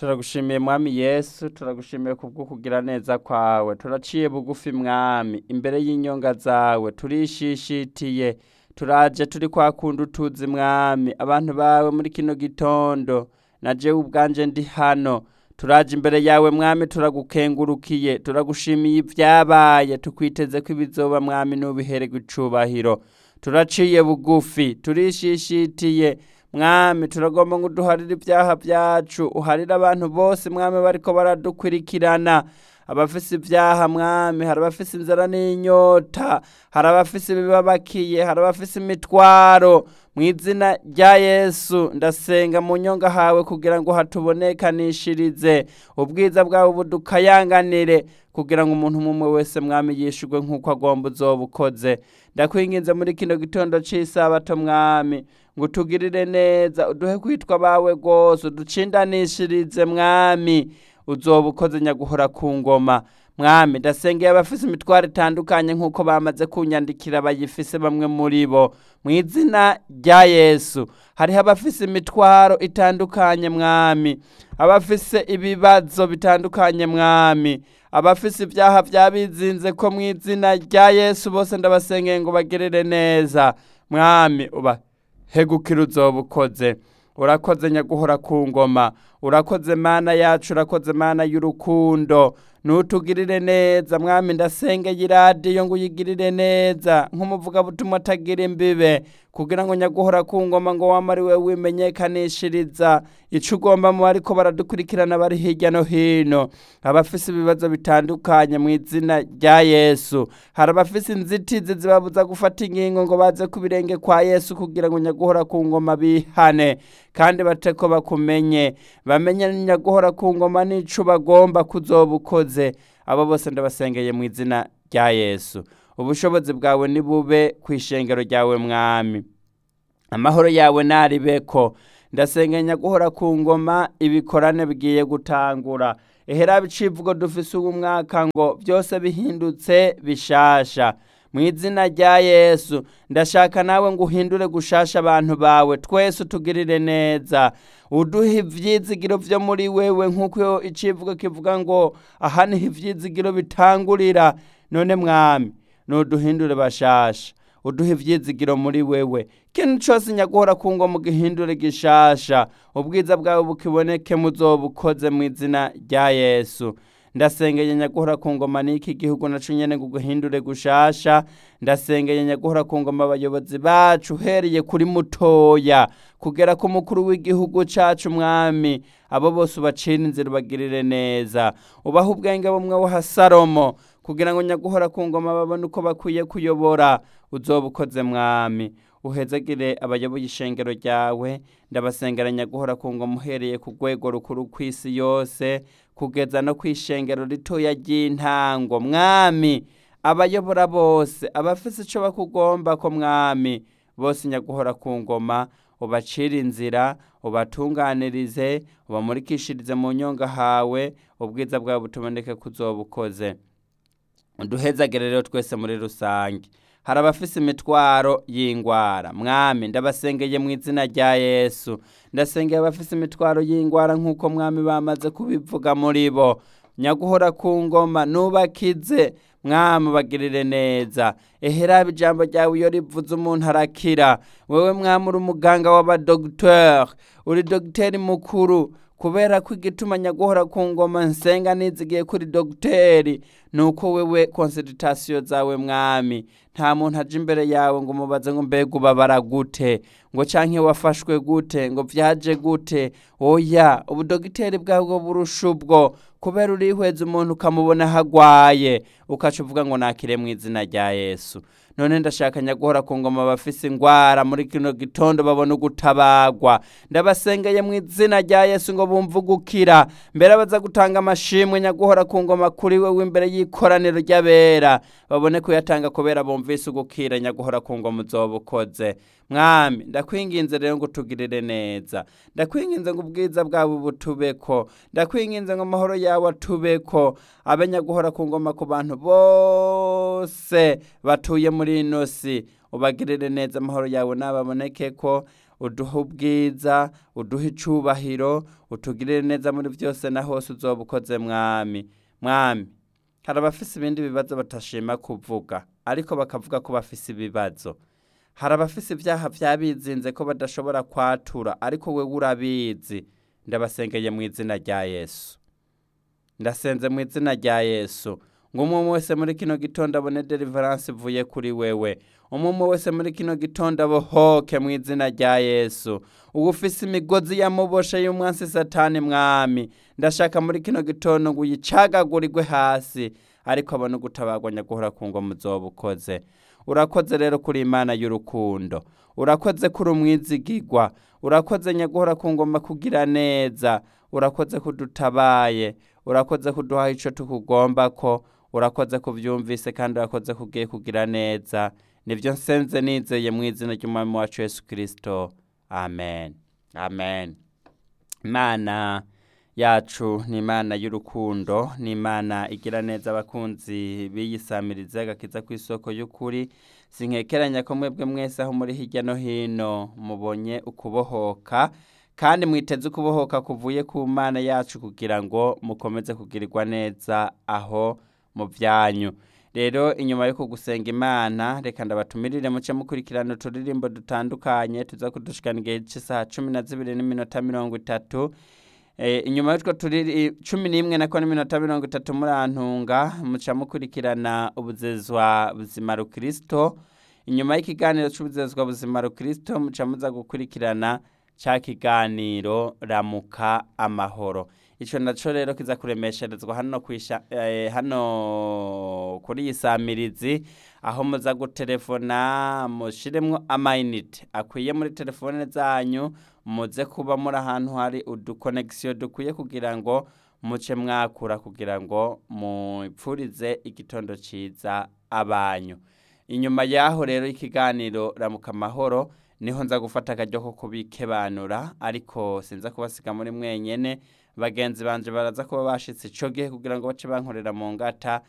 turagushimiye mwami yesu turagushimiye kubwo kugira neza kwawe turaciye bugufi mwami imbere y'inyonga zawe turishishitiye turaje turi kwa kundi utuzi mwami abantu bawe muri kino gitondo na jewe ubwanje ndi hano turaje imbere yawe mwami turagukengurukiye turagushimiye ibyabaye tukwiteze ko ibizoba mwami n'ubihererwa icubahiro turaciye bugufi turishishitiye mwami turagomba ngo uduharire ibyaha byacu uharire abantu bose mwami bariko baradukurikirana abafise ibyaha mwami hari abafise inzara n'inyota hari abafise ibibabakiye hari abafise imitwaro mu izina rya yesu ndasenga mu nyonga hawe kugira ngo hatubonekanishirize ubwiza bwawe budukayanganire kugira ngo umuntu umwe wese mwami yishurwe nk'uko agomba uzoba ukoze ndakwinginze muri kino gitondo cy'isabato mwami ngo utugirire neza uduhe kwitwa abawe rwose uducindanishirize mwami uzoba ukoze nyaguhora ku ngoma mwami ndasengeye abafise imitwaro itandukanye nk'uko bamaze kunyandikira bayifise bamwe muri bo mu izina rya yesu hariho abafise imitwaro itandukanye mwami abafise ibibazo bitandukanye mwami abafise ibyaha byabizinze ko mu izina rya yesu bose ndabasengeye ngo bagirire neza mwami uba hegukira uzoba ukoze urakoze nyaguhora ku ngoma urakoze mana yacu urakoze mana y'urukundo nutugirire neza mwami ndasengeye iradiyo ngo uyigirire neza nk'umuvugabutumwa atagira imbibe kugira ngo nyaguhora ku ngoma ngo wamare we wimenyekanishiriza ico ugomba mu bariko baradukurikirana bari hirya no hino abafise ibibazo bitandukanye mu izina rya yesu hari abafise inzitizi zibabuza gufata ingingo ngo baze ku birenge kwa yesu kugira ngo nyaguhora ku ngoma bihane kandi bateko bakumenye bamenye nyaguhora ku ngoma n'ico bagomba kuzoba ukoze abo bose ndabasengeye mu izina rya yesu ubushobozi bwawe nibube ku ishengero ryawe mwami amahoro yawe naribeko ndasengenya guhora ku ngoma ibikorane bigiye gutangura ehera bicivugo dufise ubu mwaka ngo byose bihindutse bishasha mu izina rya yesu ndashaka nawe ngo uhindure gushasha abantu bawe twese utugirire neza uduhe ivyizigiro vyo muri wewe nk'uko icivugo kivuga ngo aha niho ivyizigiro bitangurira none mwami nuduhindure bashasha uduhe ivyizigiro muri wewe ikintu cose nyaguhora kungo mu gihindure gishasha ubwiza bwawe bukiboneke muzoba ukoze mu izina rya yesu ndasengeye nyaguhora ku ngoma n'iki gihugu naco nyene ngo guhindure gushasha ndasengeye nyaguhora ku ngoma abayobozi bacu uhereye kuri mutoya kugera ku mukuru w'igihugu cacu mwami abo bose ubacira inzira ubagirire neza ubaha ubwenge bumwe wa salomo kugira ngo nyaguhora ku ngoma babone uko bakwiye kuyobora uzoba ukoze mwami uhezagire abayoboye ishengero ryawe ndabasengera nyaguhora ku ngoma uhereye ku rwego rukuru kw'isi yose kugeza no kw'ishengero ritoya ry'intango mwami abayobora bose abafise ico bakugomba ko mwami bose nyaguhora ku ngoma ubacire inzira ubatunganirize ubamurikishirize mu nyonga hawe ubwiza bwawe butuboneke kuzoba ukoze uduhezagire rero twese muri rusange hari abafise imitwaro y'ingwara mwami ndabasengeye mu izina rya yesu ndasengeye abafise imitwaro y'ingwara nk'uko mwami bamaze kubivuga muri bo nyaguhora ku ngoma nubakize mwami bagirire neza ehera ijambo ryawe iyo rivuze umuntu arakira wewe mwami uri umuganga w'abadogiteri uri dogiteri mukuru kubera ko igituma nyaguhora ku ngoma nsenga nizigiye kuri dogiteri nuko wewe konsultation zawe mwami nta muntu aje imbere yawe ngo umubaze ngo mbega ubabara gute ngo canke wafashwe gute ngo vyaje gute oya ubudogiteri bwabwo burusha ubwo kubera urihweza umuntu ukamubona hagwaye ukaca uvuga ngo nakire mu izina rya yesu none ndashaka nyaguhora ku ngoma bafise ingwara muri kino gitondo babona ugutabagwa ndabasengeye mu izina rya yesu ngo bumve ugukira mbere baza gutanga amashimwe nyaguhora ku ngoma kuri wewe imbere y'ikoraniro ry'abera babone kuyatanga kubera bumvise ugukira nyaguhora ku ngoma uzoba ukoze mwami ndakwinginze rero ngo utugirire neza ndakwinginze ngo ubwiza bwawe butubeko ndakwinginze ngo amahoro yawe atubeko abe nyaguhora ku ngoma ku bantu bose batuye muri ino si ubagirire neza amahoro yawe nababoneke ko uduhe ubwiza uduhe icubahiro utugirire neza muri byose na hose uzoba ukoze mwami mwami hari abafise ibindi bibazo batashima kuvuga ariko bakavuga ko bafise ibibazo hari abafise ibyaha byabizinze ko badashobora kwatura ariko we urabizi ndabasengeye mu izina rya yesu ndasenze mu izina rya yesu ngo umwe wese muri kino gitondo abone deliverance ivuye kuri wewe umwe wese muri kino gitondo abohoke mu izina rya yesu uba ufise imigozi yamuboshe y'umwansi satani mwami ndashaka muri kino gitondo ngo uyicagagurirwe hasi ariko abone ugutabagwa nyaguhora ku ngoma uzoba ukoze urakoze rero kuri imana y'urukundo urakoze kuri umwizigigwa urakoze nyaguhora ku ngoma kugira neza urakoze kudutabaye urakoze kuduha icyo tukugomba ko urakoze kubyumvise kandi urakoze kugiye kugira neza nibyo nsenze nizeye mu izina ry'umwami wacu yesu kirisito amen amen imana yacu ni imana y'urukundo ni imana igira neza abakunzi biyisamiriza agakiza ku isoko y'ukuri sinkekeranya ko mwebwe mwese aho muri hirya no hino mubonye ukubohoka kandi mwiteze ukubohoka kuvuye ku mana yacu kugira ngo mukomeze kugirirwa neza aho mu byanyu rero inyuma yo kugusenga imana reka ndabatumirire muce mukurikirana uturirimbo dutandukanye tuza kudushikana igihe cy'isaha cumi na zibiri n'iminota mirongo itatu inyuma y'utwo turi cumi n'imwe nako n'iminota mirongo itatu murantunga muca mukurikirana ubuzezwa buzima rukirisito inyuma y'ikiganiro cy'ubuzezwa buzima rukirisito muca muza gukurikirana cya kiganiro ramuka amahoro icyo nacyo rero kiza kuremesherezwa hano hano kuri iyi samirizi aho muza gutelefona mushyiremo amayinite akwiye muri telefone zanyu muze kuba muri ahantu hari udukonegisiyo dukwiye kugira ngo muce mwakura kugira ngo mupfurize igitondo cyiza abanyu inyuma y'aho rero ikiganiro ramuka amahoro niho nza gufata akaryo ko kubikebanura ariko sinza kubasiga muri mwenyene bagenzi banje baraza kuba bashitse ico gihe kugira ngo bace bankorera mu ngata